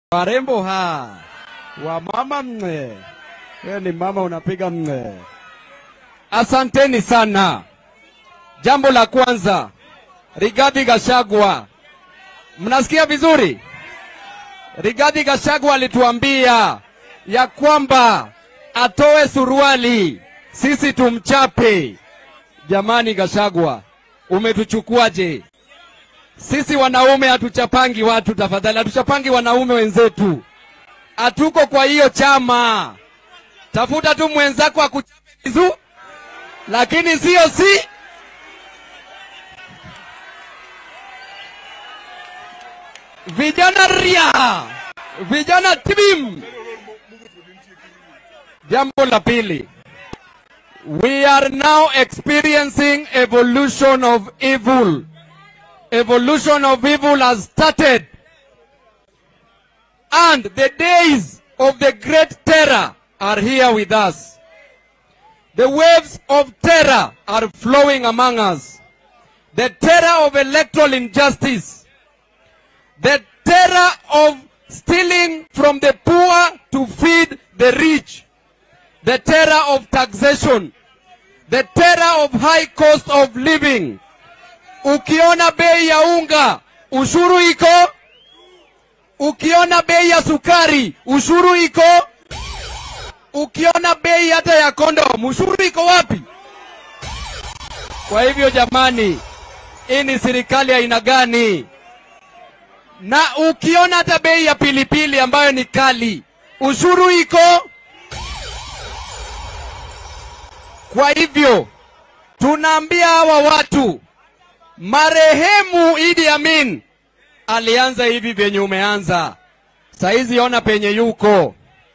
Warembo ha wamama mne, wewe ni mama unapiga mne. Asanteni sana. Jambo la kwanza, Rigathi Gachagua, mnasikia vizuri? Rigathi Gachagua alituambia ya kwamba atoe suruali, sisi tumchape. Jamani Gachagua, umetuchukuaje? Sisi wanaume hatuchapangi watu, tafadhali, hatuchapangi wanaume wenzetu, hatuko kwa hiyo chama. Tafuta tu mwenzako akuchape vizuri, lakini sio si vijana ria, vijana tibim. Jambo la pili, we are now experiencing evolution of evil. Evolution of evil has started. And the days of the great terror are here with us. The waves of terror are flowing among us. The terror of electoral injustice. The terror of stealing from the poor to feed the rich. The terror of taxation. The terror of high cost of living. Ukiona bei ya unga, ushuru iko. Ukiona bei ya sukari, ushuru iko. Ukiona bei hata ya kondom, ushuru iko wapi? Kwa hivyo jamani, hii ni serikali ya aina gani? Na ukiona hata bei ya pilipili ambayo ni kali, ushuru iko. Kwa hivyo tunaambia hawa watu, marehemu Idi Amin alianza hivi vyenye umeanza, saizi ona penye yuko.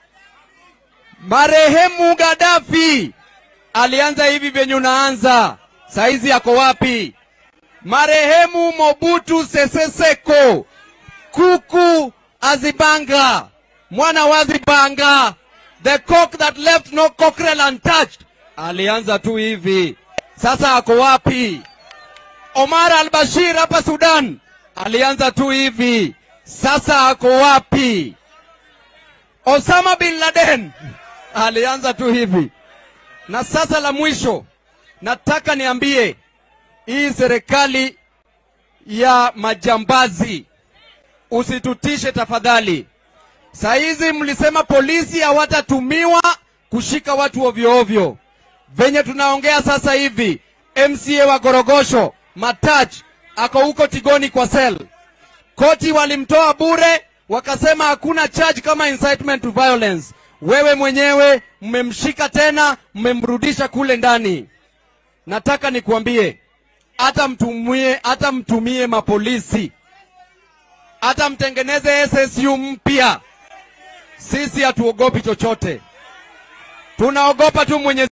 Marehemu Gaddafi alianza hivi vyenye unaanza, saizi yako wapi? Marehemu Mobutu Sese Seko kuku azibanga mwana wazibanga the cock that left no cockerel untouched alianza tu hivi, sasa ako wapi? Omar al-Bashir hapa Sudan alianza tu hivi, sasa ako wapi? Osama bin Laden alianza tu hivi, na sasa la mwisho, nataka niambie hii serikali ya majambazi, usitutishe tafadhali. Saizi mlisema polisi hawatatumiwa kushika watu ovyo ovyo. Venye tunaongea sasa hivi, MCA wa Gorogosho Matach ako huko Tigoni kwa sel. Koti walimtoa bure, wakasema hakuna charge kama incitement to violence. Wewe mwenyewe mmemshika tena, mmemrudisha kule ndani. Nataka nikuambie, hata mtumie, hata mtumie mapolisi, hata mtengeneze SSU mpya, sisi hatuogopi chochote, tunaogopa tu Mwenyezi